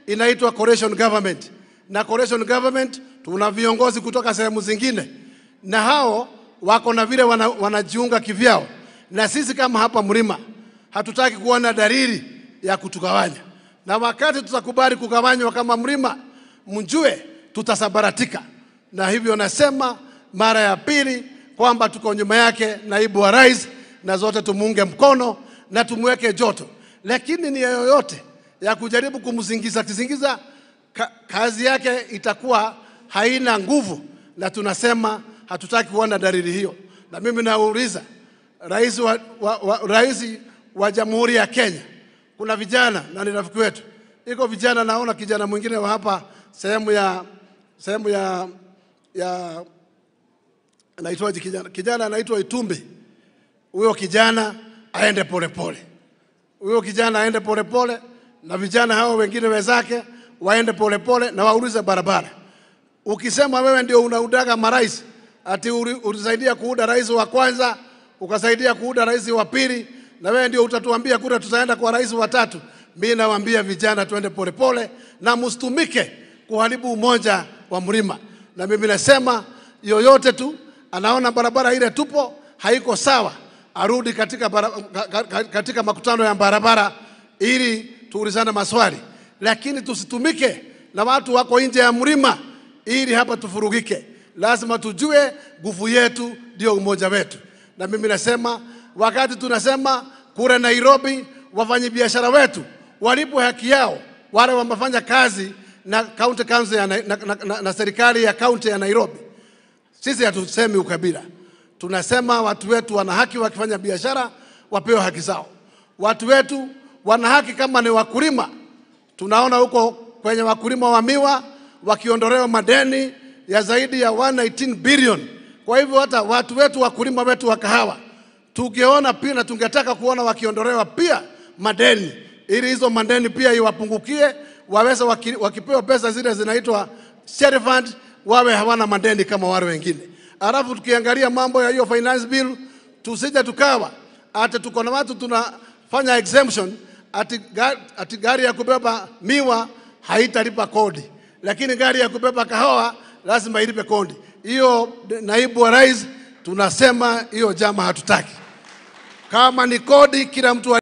inaitwa coalition government, na coalition government tuna viongozi kutoka sehemu zingine, na hao wako na vile wana, wanajiunga kivyao, na sisi kama hapa Mlima hatutaki kuona dalili ya kutugawanya, na wakati tutakubali kugawanywa kama Mlima, mjue tutasabaratika. Na hivyo nasema mara ya pili kwamba tuko nyuma yake naibu wa rais, na zote tumuunge mkono na tumweke joto, lakini nia yoyote ya kujaribu kumzingiza kizingiza ka, kazi yake itakuwa haina nguvu, na tunasema hatutaki kuona dalili hiyo. Na mimi nauliza rais wa, wa, wa, rais wa Jamhuri ya Kenya, kuna vijana na ni rafiki wetu, iko vijana, naona kijana mwingine wa hapa sehemu ya sehemu ya ya anaitwaje kijana, kijana anaitwa Itumbi. Huyo kijana aende polepole, huyo kijana aende polepole, na vijana hao wengine wenzake waende polepole na waulize barabara. Ukisema wewe ndio unaudaga marais, ati uli- ulisaidia kuuda rais wa kwanza, ukasaidia kuuda rais wa pili, na wewe ndio utatuambia kura tutaenda kwa rais wa tatu. Mimi nawaambia vijana tuende polepole na msitumike kuharibu umoja wa Mlima. Na mimi nasema yoyote tu anaona barabara ile tupo haiko sawa, arudi katika, bara, ka- ka- katika makutano ya barabara ili tuulizane maswali, lakini tusitumike na watu wako nje ya Mlima ili hapa tufurugike. Lazima tujue nguvu yetu ndio umoja wetu, na mimi nasema wakati tunasema kule Nairobi, wafanyabiashara wetu walipwe haki yao, wale wamefanya kazi na county council ya, na, na, na, na, na serikali ya kaunti ya Nairobi. Sisi hatusemi ukabila, tunasema watu wetu wana haki, wakifanya biashara wapewe haki zao. Watu wetu wana haki kama ni wakulima. Tunaona huko kwenye wakulima wa miwa wakiondolewa madeni ya zaidi ya 118 billion. Kwa hivyo hata watu wetu wakulima wetu wa kahawa tungeona pia na tungetaka kuona wakiondolewa pia madeni, ili hizo madeni pia iwapungukie, waweze waki, wakipewa pesa zile zinaitwa share fund wawe hawana madeni kama wale wengine. Alafu tukiangalia mambo ya hiyo finance bill, tusije tukawa ati tuko na watu tunafanya exemption ati, ga, ati gari ya kubeba miwa haitalipa kodi, lakini gari ya kubeba kahawa lazima ilipe kodi. Hiyo naibu wa rais tunasema hiyo jama hatutaki. Kama ni kodi, kila mtu